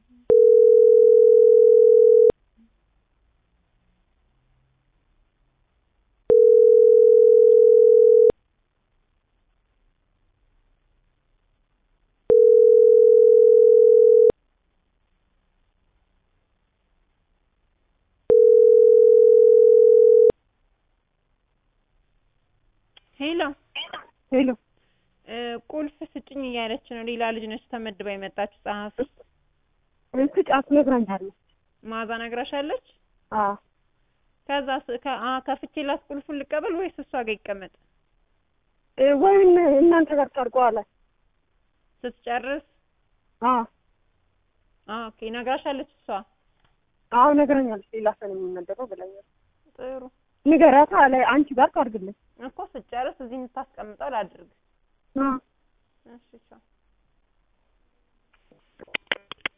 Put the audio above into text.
ሄሎ ሄሎ ቁልፍ ስጭኝ እያለች ነው። ሌላ ልጅ ነች ተመድባ የመጣችው ጸሐፊ። ስጫት ነግራኛለች። ማዛ ነግራሻለች? አዎ ከዛ ከፍቼላት ቁልፉን ልቀበል ወይስ እሷ ጋር ይቀመጥ? ወይም እናንተ ጋር ታርቀዋላል። ስትጨርስ አዎ ኦኬ ነግራሻለች እሷ? አዎ ነግራኛለች። ሌላ ሰው ነው የሚመደበው ብላኛለች። ጥሩ ንገሪያታ አለ አንቺ ጋር ታርግልኝ እኮ ስትጨርስ እዚህ የምታስቀምጠው ላድርግ። አዎ እሺ ቻው።